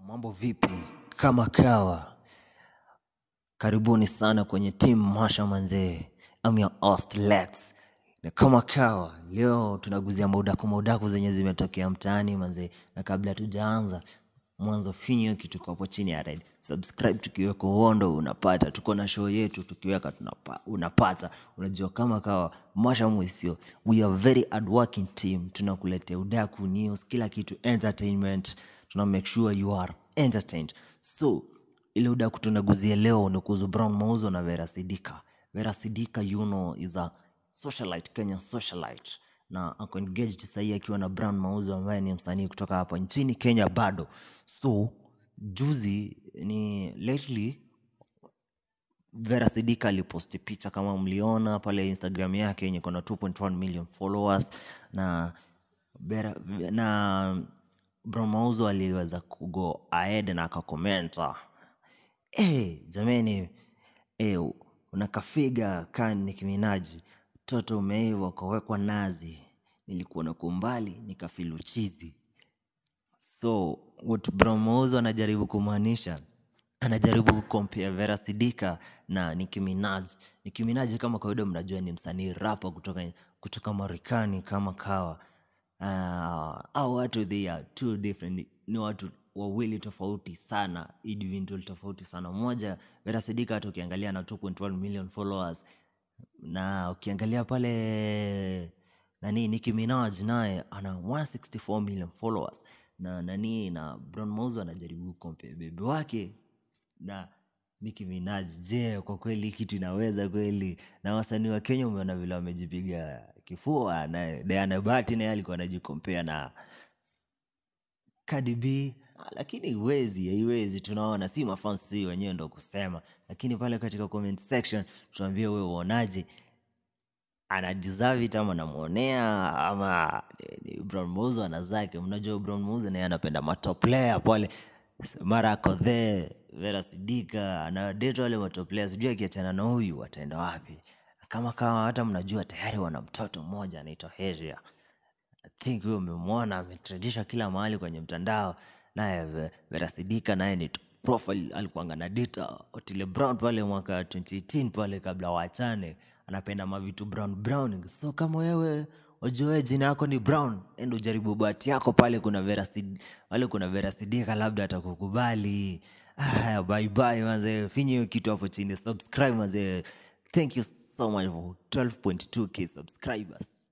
Mambo vipi? Kama kawa, karibuni sana kwenye team Masha manzee. I'm your host Lex. Na kama kawa, leo tunaguzia maudaku maudaku zenye zimetokea mtaani manzee. Na kabla tujaanza, mwanzo finyo kitu kwa hapo chini ya red. Subscribe tukiweka uondo unapata. Tuko na show yetu tukiweka tunapa, unapata. Unajua kama kawa, Masha Mwisio. We are very hardworking team. Tunakuletea udaku news, kila kitu entertainment. Tuna make sure you are entertained. So, ile udaku tunaguzia leo ni kuhusu Brown Mauzo na Vera Sidika. Vera Sidika you know is a socialite, Kenyan socialite na ako engaged sahii akiwa na Brown Mauzo ambaye ni msanii kutoka hapa nchini Kenya bado. So juzi ni lately Vera Sidika aliposti picha kama mliona pale Instagram yake yenye kona 2.1 million followers na Vera, na Brown Mauzo aliweza kugo ahead na akakomenta hey, jameni hey, unakafiga kan Nicki Minaj toto umeiva ukawekwa nazi nilikuwa na kumbali nikafilu chizi so what Brown Mauzo anajaribu kumaanisha anajaribu kukompea Vera Sidika na Nicki Minaj. Nicki Minaj kama kawaida mnajua ni msanii rapa kutoka, kutoka Marekani kama kawa. Uh, au watu they are two different, ni watu wawili tofauti sana, individual tofauti sana. Mmoja Vera Sidika hata ukiangalia na 2.1 million followers na ukiangalia pale nani Nicki Minaj naye ana 164 million followers na nani na Brown Mauzo anajaribu compare bebe wake na Nicki Minaj. Je, kwa kweli hii kitu inaweza kweli? Na wasanii wa Kenya umeona vile wamejipiga kifua, na Diana Bati naye alikuwa anajikompea na Cardi B Ah, lakini iwezi haiwezi, tunaona si mafans si wenyewe ndo kusema, lakini pale katika comment section tuambie wewe uonaje, ana deserve it ama namwonea ama ni- ni Brown Mauzo ana zake. Mnajua Brown Mauzo naye anapenda matop player pale, mara ako there, Vera Sidika ana date wale matop player, sijui akiachana na huyu ataenda wapi? Kama kama hata mnajua tayari wana mtoto mmoja anaitwa Heria. I think huyo umemwona ametrendisha kila mahali kwenye mtandao. Naye Ve- Vera Sidika naye ni profile alikuanga na data Otile Brown pale mwaka 2018 pale kabla waachane, anapenda mavitu brown brown. So kama wewe wajue jina yako ni Brown, enda ujaribu bahati yako pale. Kuna Vera Sid, pale kuna Vera Sidika, labda atakukubali. Haya, bye bye manze, finye hiyo kitu hapo chini, subscribe manze. Thank you so much for 12.2k subscribers.